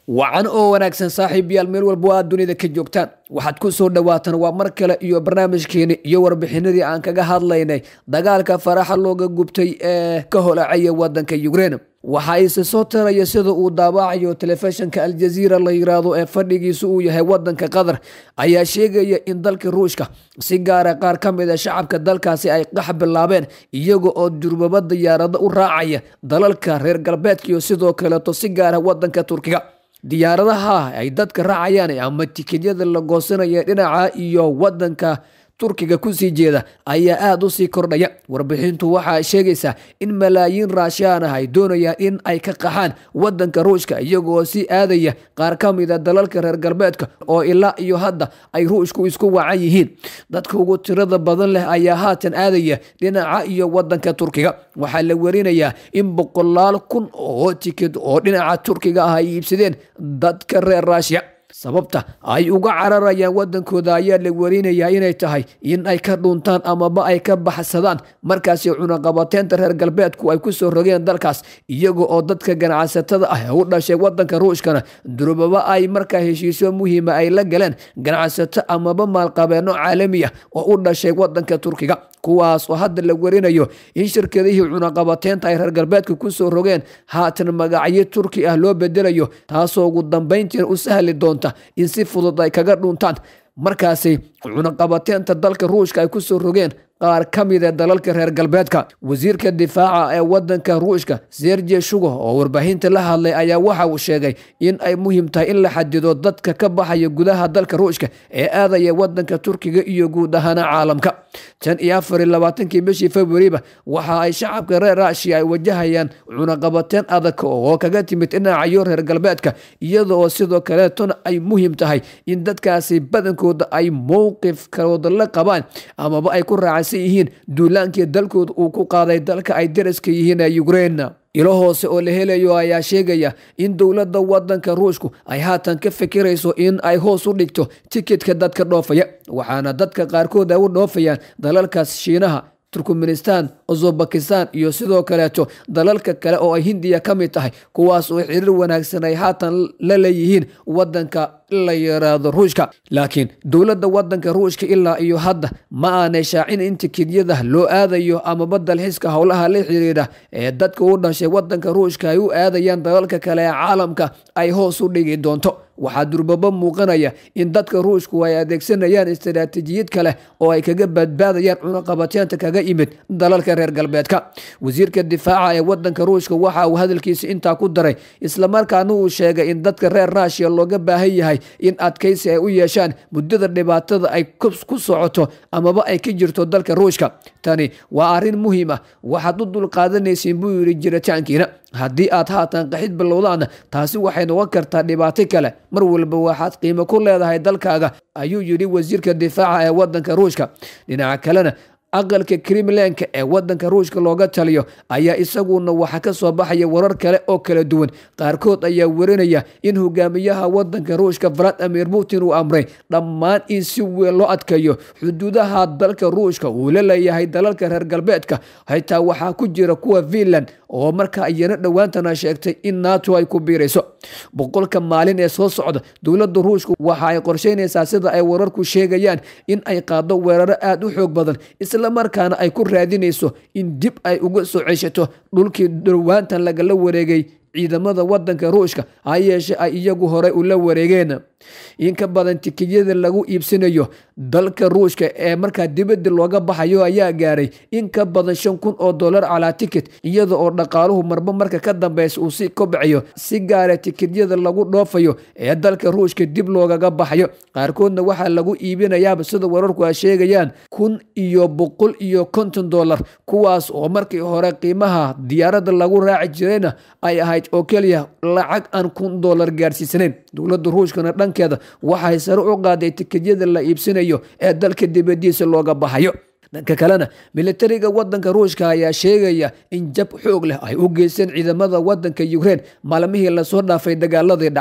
wacan oo wanaagsan saaxiibayaal meel walba aad dunida ka joogtaan waxaad ku soo dhawaataan waa mar kale iyo barnaamijkeeni iyo warbixinadii aan kaga hadlaynay dagaalka faraxa looga gubtay ee ka holacaya wadanka ukrein waxa ise soo taraya sida uu daabacayo telefishinka aljaziira la yiraahdo ee fadhigiisu uu yahay wadanka qatar ayaa sheegaya in dalka ruushka si gaara qaar ka mid a shacabka dalkaasi ay qax bilaabeen iyaga oo durbaba diyaarado u raacaya dalalka reer galbeedka iyo sidoo kaleeto si gaara wadanka turkiga diyaaradaha ay dadka raacayaan ama tikedyada la goosanaya dhinaca iyo wadanka turkiga kusii jeeda ayaa aada u sii kordhaya warbixintu waxaa sheegaysaa in malaayiin raashaan ah ay doonayaan in ay ka qaxaan wadanka ruushka iyagoo sii aadaya qaar ka mida dalalka reer galbeedka oo ilaa iyo hadda ay ruushku isku wacan yihiin dadka ugu tirada badan leh ayaa haatan aadaya dhinaca iyo wadanka turkiga waxaa la warinayaa in boqolaal kun oo tikid oo dhinaca turkiga ah ay iibsadeen dadka reer raashiya sababta ay uga cararayaan wadankooda ayaa la warinayaa inay tahay in ay ka dhuntaan amaba ay ka baxsadaan markaasi cunaqabateynta reer galbeedku ay kusoo rogeen dalkaas iyaga oo dadka ganacsatada ah u dhashay wadanka ruushkana durbaba ay markaa heshiisyo muhiima ay la galeen ganacsato amaba maalqabeeno caalami ah oo u dhashay wadanka turkiga kuwaas oo hadda la warinayo in shirkadihii cunaqabateynta ay reer galbeedka kusoo rogeen haatan magacyo turki ah loo bedelayo taasoo ugu dambeyntiina u sahli doonta in si fudud ay kaga dhuntaan markaasi cunaqabateynta dalka ruushka ay kusoo rogeen qaar ka mida dalalka reer galbeedka wasiirka difaaca ee wadanka ruushka serje shugo oo warbaahinta la hadlay ayaa waxa uu sheegay in ay muhiim tahay in la xadido dadka ka baxaya gudaha dalka ruushka ee aadaya wadanka turkiga iyo guud ahaana caalamka tan iyo afar iyo labaatankii bishii februariba waxa ay shacabka reer raashiya ay wajahayaan cunaqabateen adag oo kaga timid dhinacayo reer galbeedka iyada oo sidoo kaleetona ay muhiim tahay in dadkaasi badankooda ay mowqifkooda la qabaan amaba ay ku raacaan yihiin duulaankii dalkooda uu ku qaaday dalka ay daraska yihiin ee ukrein ilo hoose oo la helayo ayaa sheegaya in dowladda wadanka ruushku ay haatan ka fikirayso in ay hoos u dhigto tikitka dadka dhoofaya waxaana dadka qaarkood ay u dhoofayaan dalalkaas shiinaha turkmenistan uzbekistan iyo sidoo kaleeto dalalka kale oo ay hindiya ka mid tahay kuwaas oo xiriir wanaagsan ay haatan la leeyihiin wadanka la yiraahdo ruushka laakiin dowladda wadanka ruushka ilaa iyo hadda ma aanay shaacin in tikidyada loo aadayo amaba dalxiiska howlaha la xiriira ee dadka u dhashay wadanka ruushka ay u aadayaan dalalka kale ee caalamka ay hoos u dhigi doonto waxaa durbaba muuqanaya in dadka ruushku ay adeegsanayaan istaraatiijiyad kale oo ay kaga badbaadayaan cunaqabateenta kaga imid dalalka reer galbeedka wasiirka difaaca ee wadanka ruushka waxa uu hadalkiisa intaa ku daray islamarkaana uu sheegay in dadka reer raashiya looga baahan yahay in adkaysi ay u yeeshaan muddada dhibaatada ay ku socoto amaba ay ka jirto dalka ruushka tani waa arrin muhiim ah waxaad u dulqaadanaysiin buu yidhi jiritaankiina haddii aad haatan qaxid bilowdaana taasi waxay noqon kartaa dhibaato kale mar walba waxaad qiimo ku leedahay dalkaaga ayuu yidhi wasiirka difaaca ee wadanka ruushka dhinaca kalena aqalka kremlenka ee wadanka ruushka looga taliyo ayaa isaguna waxa ka soo baxaya warar kale oo kala duwan qaarkood ayaa warinaya in hogaamiyaha wadanka ruushka valadimir putin uu amray dhammaan in si weyn loo adkeeyo xuduudaha dalka ruushka uu la leeyahay dalalka reer galbeedka xitaa waxaa ku jira kuwa finland oo markaa iyana dhowaantana sheegtay in nato ay ku biirayso boqolka maalin ee soo socda dowladda ruushka waxa ay qorsheynaysaa sida ay wararku sheegayaan in ay qaado weeraro aada u xoog badan islamarkaana ay ku raadinayso in dib ay uga soo ceshato dhulkii dhowaantan lagala wareegay ciidamada wadanka ruushka ha yeeshe ay iyagu horey ula wareegeen in ka badan tikiyada lagu iibsanayo dalka ruushka ee markaa dibadda looga baxayo ayaa gaaray in ka badan shan kun oo dollar calaa tikit iyada oo dhaqaaluhu marba marka ka dambeysa uu si kobcayo si gaara tikityada lagu dhoofayo ee dalka ruushka dib loogaga baxayo qaarkoodna waxaa lagu iibinayaaba sida wararku ay sheegayaan kun iyo boqol iyo konton dollar kuwaas oo markii hore qiimaha diyaaradda lagu raaci jirayna ay ahayd oo keliya lacag aan kun dollar gaarsiisanayn dowladda ruushkana dhankeeda waxay sare u qaaday tikedyada la iibsanayo ee dalka dibadiisa looga baxayo dhanka kalena militariga wadanka ruushka ayaa sheegaya in jab xoog leh ay u geysteen ciidamada wadanka ukrein maalmihii lasoo dhaafay dagaaladii dhacay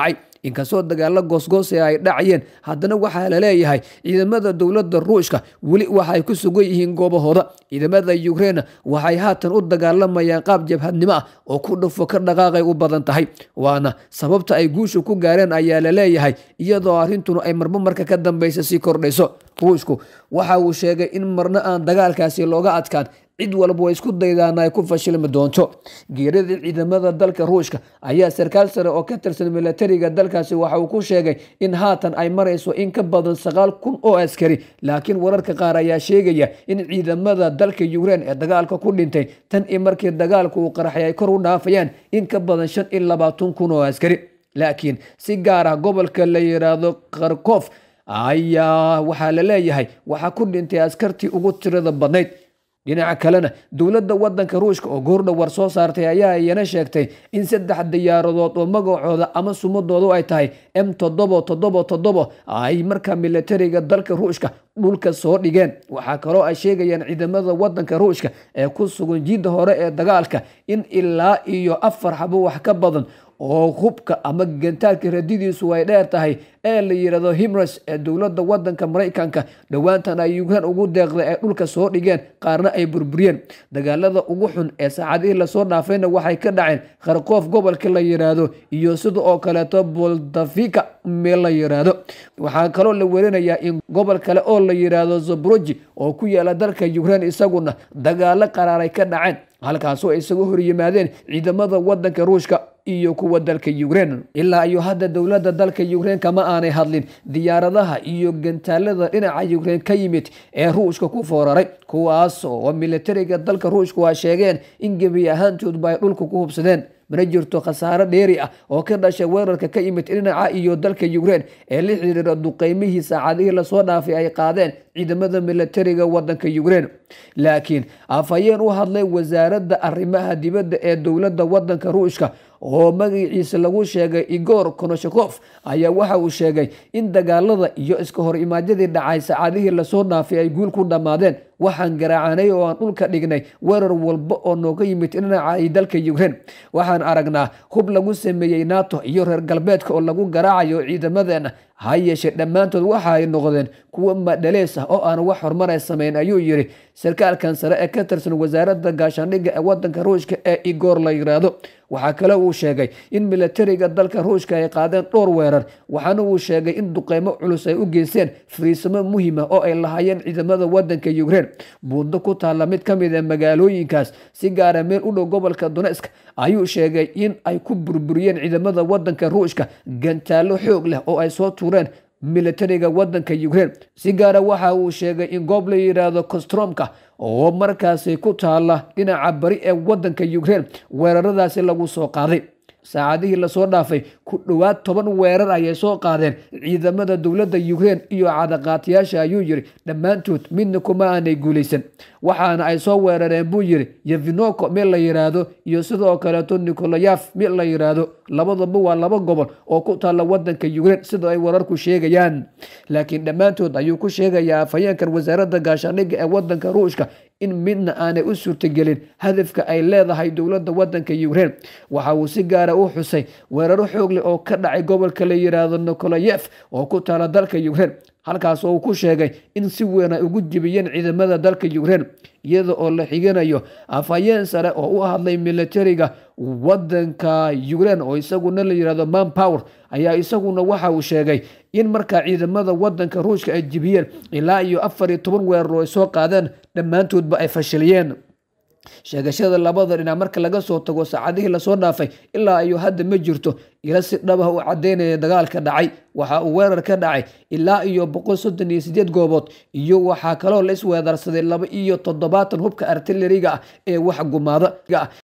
inkastoo dagaalo goosgoose ay dhacayeen haddana waxaa la leeyahay ciidamada dowladda ruushka weli waxay ku sugan yihiin goobahooda ciidamada ukraine waxay haatan u dagaalamayaan qaab jabhadnimo ah oo ku dhufo ka dhaqaaqay u badan tahay waana sababta ay guusha ku gaareen ayaa la leeyahay iyadoo arrintuna ay marmo marka ka dambeysa sii kordhayso ruushku waxa uu sheegay in marna aan dagaalkaasi looga adkaan cid walba way isku daydaana ay ku fashilmi doonto geerida ciidamada dalka ruushka ayaa sarkaal sare oo ka tirsan milatariga dalkaasi waxa uu ku sheegay in haatan ay marayso in ka badan sagaal kun oo askari laakiin wararka qaar ayaa sheegaya in ciidamada dalka ukraine ee dagaalka ku dhintay tan i markii dagaalku uu qaraxay ay kor u dhaafayaan in ka badan shan iyo labaatan kun oo askari laakiin si gaar ah gobolka la yiraahdo kharkof ayaa waxaa la leeyahay waxaa ku dhintay askartii ugu tirada badnayd dhinaca kalena dowladda wadanka ruushka oo goordha war soo saartay ayaa iyana sheegtay in saddex diyaaradood oo magacooda ama sumadoodu ay tahay m toddobo toddobo toddobo ay markaa milatariga dalka ruushka dhulka soo dhigeen waxaa kaloo ay sheegayaan ciidamada wadanka ruushka ee ku sugan jiidda hore ee dagaalka in ilaa iyo afar xabo wax ka badan oo hubka ama gantaalka radidiisu ay dheer tahay ee la yidhahdo himres ee dowladda wadanka maraykanka dhowaantan ay ukrain ugu deeqday ay dhulka soo dhigeen qaarna ay burburiyeen dagaalada ugu xun ee saacadihii lasoo dhaafayna waxay ka dhaceen kharkoof gobolka la yidhaahdo iyo sida oo kaleeto boldafika meel la yidhaahdo waxaa kaloo la werinayaa in gobol kale oo la yidhaahdo zabroji oo ku yaala dalka ukrain isaguna dagaalo qaraaray ka dhaceen halkaasoo ay isaga hor yimaadeen ciidamada wadanka ruushka iyo kuwa dalka ukrain ilaa iyo hadda dowladda dalka ukrain kama aanay hadlin diyaaradaha iyo gantaalada dhinaca ukrain ka yimid ee ruushka ku fooraray kuwaas oo militariga dalka ruushka waa sheegeen in gebi ahaantoodba ay dhulka ku hubsadeen mana jirto khasaaro dheeri ah oo ka dhashay weerarka ka yimid dhinaca iyo dalka ukrain ee la xiriira duqeymihii saacadihii lasoo dhaafay ay qaadeen ciidamada militariga wadanka ukrain laakiin afhayeen u hadlay wasaaradda arrimaha dibadda ee dowladda wadanka ruushka oo magaciisa lagu sheegay igor konoshakof ayaa waxa uu sheegay in dagaalada iyo iska hor imaadyadii dhacay saacadihii lasoo dhaafay ay guul ku dhammaadeen waxaan garaacanay oo aan dhulka dhignay weerar walba oo nooga yimid dhinaca dalka ukrain waxaan aragnaa hub lagu sameeyey nato iyo reer galbeedka oo lagu garaacayo ciidamadeena ha yeeshee dhammaantood waxa ay noqdeen kuwa madhalees ah oo aan wax horumar samayn ayuu yiri sarkaalkan sare ee ka tirsan wasaaradda gaashaandhigga ee wadanka ruushka ee igor la yiraahdo waxaa kale uu sheegay in militariga dalka ruushka ay qaadeen dhowr weerar waxaana uu sheegay in duqeymo culus ay u geysteen fariisimo muhiima oo ay lahaayeen ciidamada wadanka ukrain buundo ku taalla mid ka mid a magaalooyinkaas si gaara meel u dhow gobolka donesk ayuu sheegay in ay ku burburiyeen ciidamada wadanka ruushka gantaallo xoog leh oo ay soo tuureen militariga wadanka ukrain si gaara waxa uu sheegay in goob la yidhaahdo kostromka oo markaasi ku taala dhinaca bari ee wadanka ukrain weeraradaasi lagu soo qaaday saacadihii lasoo dhaafay ku dhowaad toban weerar ayay soo qaadeen ciidamada dowladda ukrain iyo cadaqaatiyaasha ayuu yiri dhammaantood midna kuma aanay guulaysan waxaana ay soo weerareen buu yiri yevinoko meel la yiraahdo iyo sidoo kaleeto nikolayaf meel la yiraahdo labadaba waa laba gobol oo ku taalla wadanka ukrain sida ay wararku sheegayaan laakiin dhammaantood ayuu ku sheegayaa afhayeenkan wasaaradda gaashaandhigga ee wadanka ruushka in midna aanay u suurtagelin hadafka ay leedahay dowladda wadanka ukrain waxa uu si gaara u xusay weeraro xoog leh oo ka dhacay gobolka la yiraahdo nikolayef oo ku taala dalka ukrain halkaas oo uu ku sheegay in si weyn ay ugu jibiyeen ciidamada dalka ukrain iyada oo la xiganayo afhayeen sare oo u hadlay militariga wadanka ukrain oo isaguna la yirahdo man power ayaa isaguna waxa uu sheegay in markaa ciidamada wadanka ruushka ay jibiyeen ilaa iyo afar iyo toban weerar oo ay soo qaadeen dhammaantoodba ay fashiliyeen sheegashada labada dhinac marka laga soo tago saacadihii lasoo dhaafay ilaa iyo hadda ma jirto ila si dhabah u cadeynaya dagaalka dhacay waxa uu weerar ka dhacay ilaa iyo boqol soddon iyo sideed goobood iyo waxaa kaloo la isweedarsaday laba iyo toddobaatan hubka artilariga ah ee wax gumaada